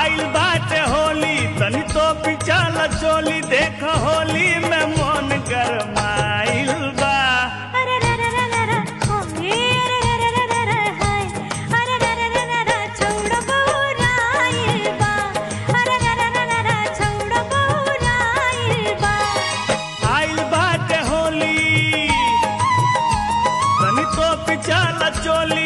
आइल बाटे होली तनी तो पिचल चोली देख होली में मन गरमाइल बा अरे रे रे रे रे रे होली रे रे रे रे रे हाय अरे रे रे रे रे रे छौड़ा बौराइल बा अरे रे रे रे रे रे छौड़ा बौराइल बा आइल बाटे होली तनी तो पिचल चोली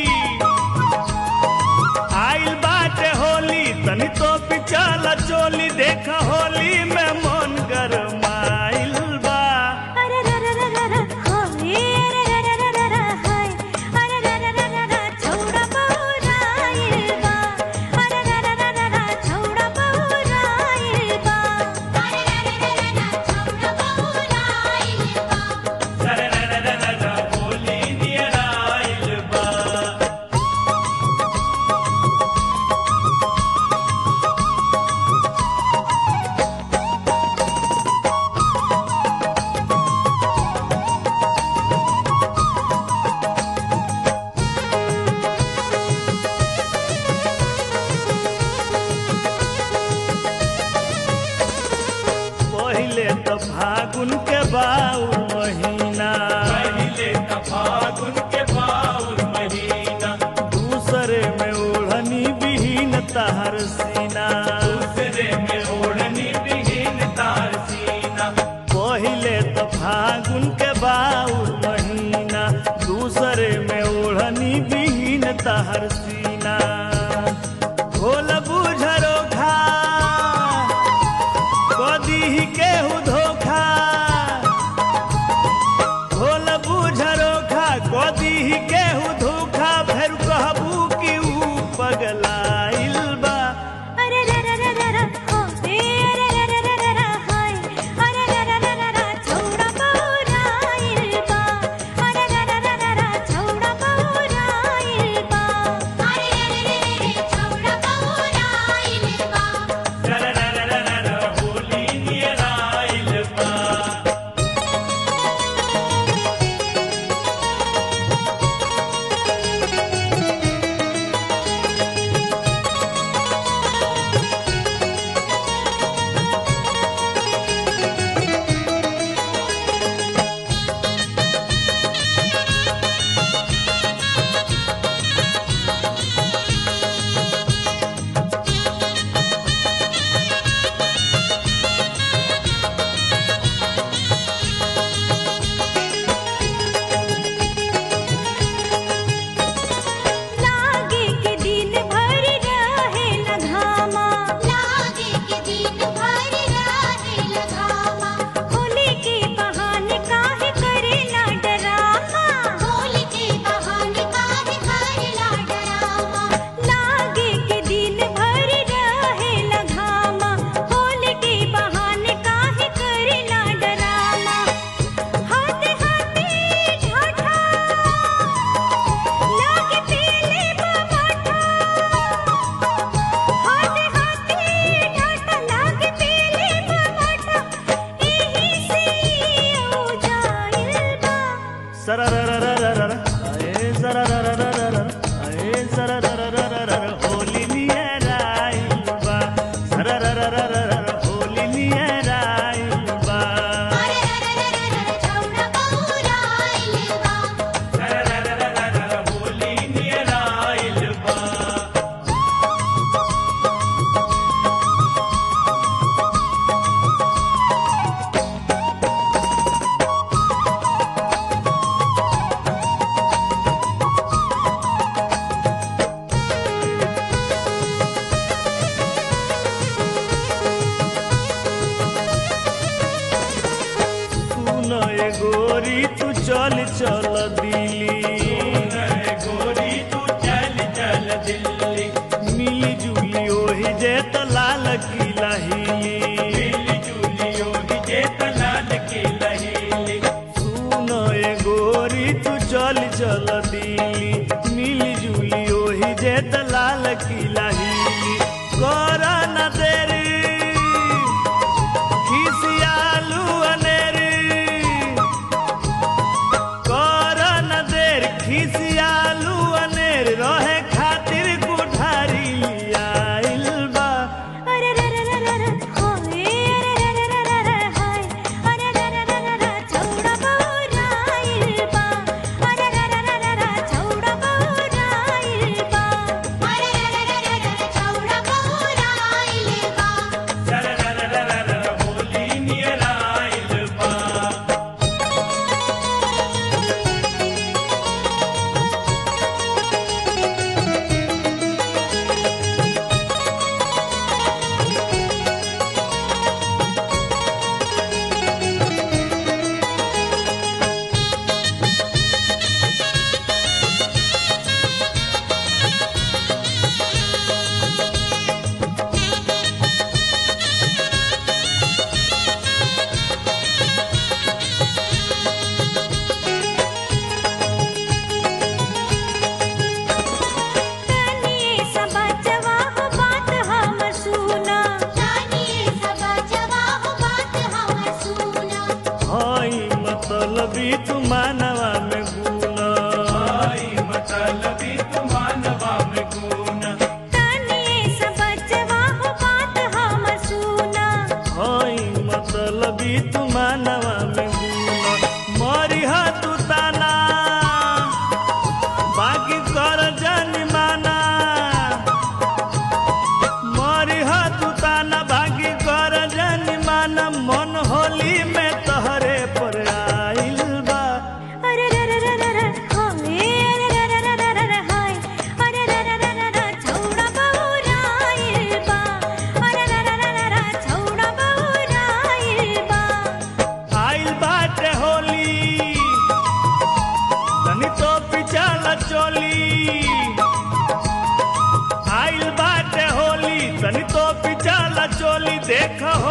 आइल बाटे होली तनी तो पिचल चोली देख होली में मन गरमाइल बा अरे रे रे रे रे रे होली रे रे रे रे रे रे हाय अरे रे रे रे रे रे छौड़ा बौराइल बा अरे रे रे रे रे रे छौड़ा बौराइल बा अरे रे रे रे रे रे छौड़ा बौराइल बा होली नियर आइल बा पहिले त फागुन के बाउल महीना पहिले त फागुन के बाउल महीना दूसरे में ओढ़नी बिहीन तहर सीना दूसरे में ओढ़नी बिहीन तहर सीना पहिले त फागुन के बाउल महीना दूसरे में ओढ़नी बिहीन तहर सीना भोल बुझरो खा कदी केहू धोखा भोल बुझरो खा कदी केहू धोखा फेर कहबू कि ऊ पगलाइल बा अरे रे रे रे रे रे होली रे रे रे रे रे रे हाय अरे रे रे रे रे रे छौड़ा बौराइल बा अरे रे रे रे रे रे छौड़ा बौराइल बा अरे रे रे रे रे छौड़ा बौराइल बा होली नियर आइल बा लागे के दिन भर रहे लगामा लागे के दिन भर रहे लगामा होली के बहाने काहे करेला डरामा होली के बहाने काहे करेला डरामा लागे के दिन भर रहे लगामा होली के बहाने काहे करेला डरामा हाथे हाथे ढाठा लागे पीले बमाठा हाथे हाथे ढाठा लागे पीले बमाठा एही से ओ जाइल बा सररररररर, अए सररररररर, अए सररररररर, होली नियर आइल बा। सररररररर, होली नियर आइल बा। अरे रे रे रे रे छौड़ा बौराइल बा सरररररर, होली नियर आइल बा। सुन ए गोरी तू चल चल दिल्ली गोरी तू चल चल दिल्ली मिली जुली ओही जे त लाल किला हिली मिली जुली ओही जे त लाल किला हिली सुन ए गोरी तू चल चल दिल्ली मिली जुली ओही जे त लाल किला हिली कर न देरी खिसियालू अनेरी कर न देर खिसियालू अनेर रहे खातिर कुठारी आइल बा देख हो